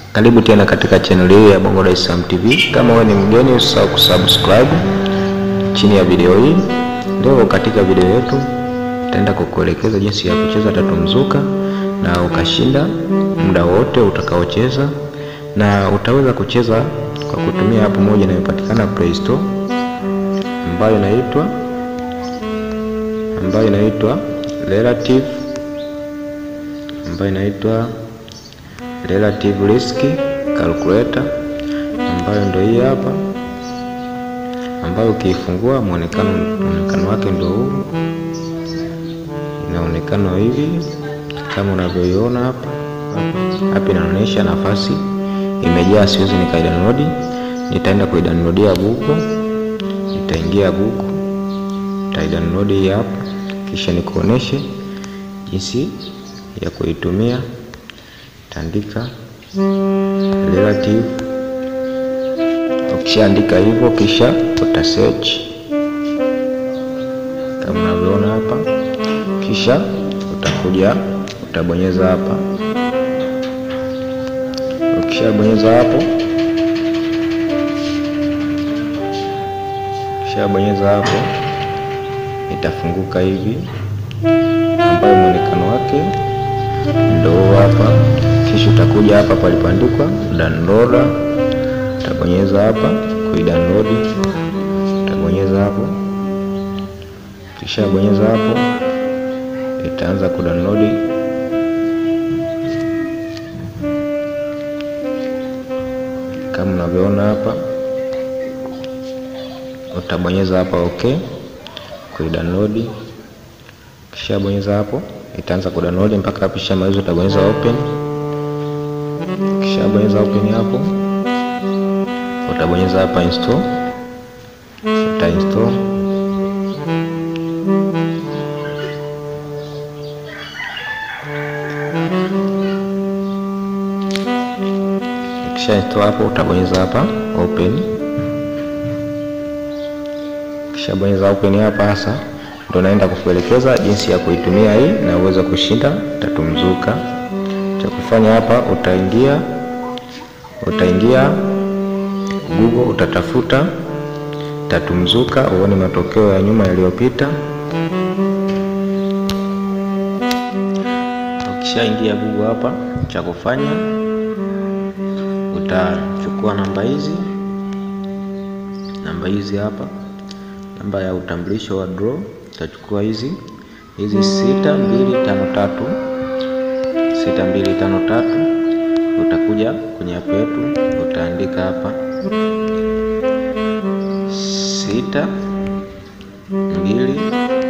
Karibu tena katika channel hii ya Bongo Dar es Salaam TV. Kama wewe ni mgeni, usisahau kusubscribe chini ya video hii. Leo katika video yetu nitaenda kukuelekeza jinsi ya kucheza tatu mzuka na ukashinda muda wote utakaocheza, na utaweza kucheza kwa kutumia app moja inayopatikana Play Store ambayo inaitwa ambayo inaitwa Relative ambayo inaitwa Relative Risk Calculator ambayo ndio hii hapa, ambayo ukiifungua muonekano muonekano wake ndio huu, inaonekana hivi kama unavyoiona hapa. Hapa inaonyesha nafasi imejaa, siwezi nikaidownload. Nitaenda kuidownloadia Google, nitaingia Google, nitaidownload hii hapa, kisha nikuoneshe jinsi ya kuitumia. Taandika relative. Ukishaandika hivyo, kisha uta search kama unavyoona hapa, kisha utakuja utabonyeza hapa. Ukishabonyeza hapo, ukishabonyeza hapo, itafunguka hivi, ambayo mwonekano wake ndio hapa. Kisha utakuja hapa palipoandikwa download, utabonyeza hapa kuidownload, utabonyeza hapo. Kisha bonyeza hapo, itaanza kudownload. Kama unavyoona hapa, utabonyeza hapa okay kuidownload. Kisha bonyeza hapo, itaanza kudownload mpaka hapo ishamaliza, utabonyeza open. Kisha bonyeza open hapo, utabonyeza hapa install, uta install. Kisha install hapo, utabonyeza hapa open. Kisha bonyeza open hapa, hasa ndo naenda kukuelekeza jinsi ya kuitumia hii na uweze kushinda tatu mzuka. Cha kufanya hapa, utaingia utaingia Google, utatafuta tatu mzuka, uone matokeo ya nyuma yaliyopita. Ukishaingia Google hapa, cha kufanya utachukua namba hizi namba hizi hapa, namba ya utambulisho wa draw utachukua hizi hizi sita mbili tano tatu sita mbili tano tatu. Utakuja kwenye app yetu utaandika hapa sita mbili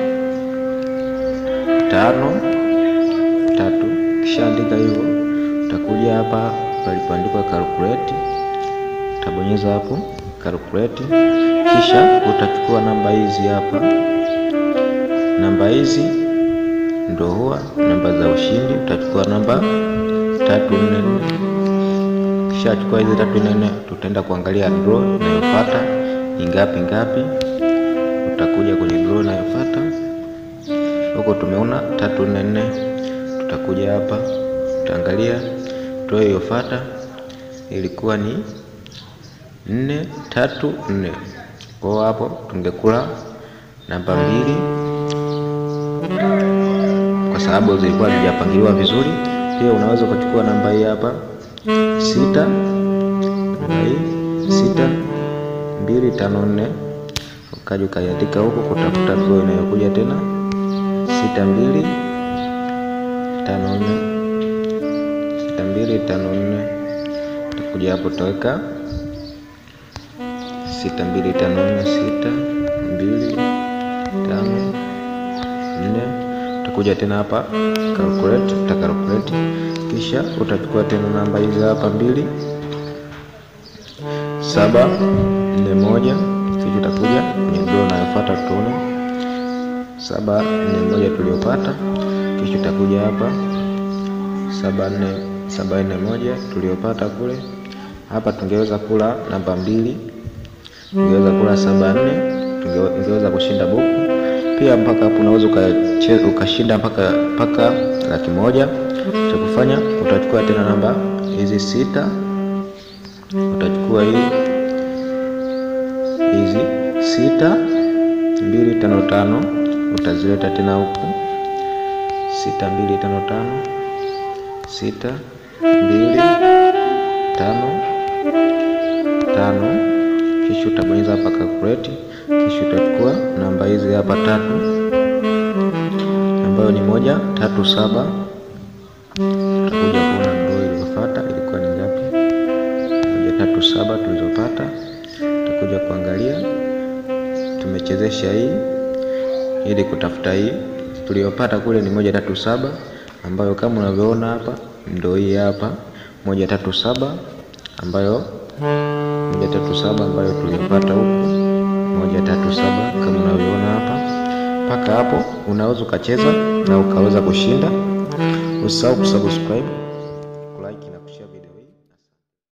tano tatu. Kisha andika hivyo, utakuja hapa palipoandikwa calculate, utabonyeza hapo calculate, kisha utachukua namba hizi hapa namba hizi ndo huwa namba za ushindi. Utachukua namba tatu nne nne, kisha chukua hizi tatu nne nne, tutaenda kuangalia draw inayofuata ingapi ngapi. Utakuja kwenye draw inayofuata huko, tumeona tatu nne nne. Tutakuja hapa tutaangalia draw iliyofuata ilikuwa ni nne tatu nne, kwa hapo tungekula namba mbili kwa sababu zilikuwa hazijapangiliwa vizuri. Pia unaweza ukachukua namba hii hapa sita, namba hii sita mbili tano nne, ukaja ukaiandika huko kutafuta draw inayokuja tena sita mbili tano nne, sita mbili tano nne. Utakuja hapo utaweka sita mbili tano nne, sita mbili tano nne utakuja tena hapa calculate, uta calculate kisha utachukua tena namba hizi hapa mbili saba nne moja, kisha utakuja kwenye draw inayofuata tuone saba nne moja tuliopata, kisha utakuja hapa saba nne saba nne moja tuliopata kule. Hapa tungeweza kula namba mbili, tungeweza kula saba nne, tungeweza kushinda buku pia mpaka hapo unaweza ukashinda mpaka mpaka laki moja. Cha kufanya utachukua tena namba hizi sita utachukua hii hizi sita mbili tano tano utazileta tena huku sita mbili tano tano sita mbili tano tano, kisha utabonyeza hapa calculate, kisha utachukua namba hizi hapa tatu, ambayo ni moja tatu saba. Utakuja kuona ndio iliyofuata ilikuwa ni ngapi? Moja tatu saba tulizopata. Utakuja kuangalia tumechezesha hii ili kutafuta hii tuliyopata kule ni moja tatu saba, ambayo kama unavyoona hapa ndio hii hapa moja tatu saba ambayo moja tatu saba ambayo tulipata huku moja tatu saba kama unavyoona hapa. Mpaka hapo unaweza ukacheza na ukaweza kushinda. Usisahau kusubscribe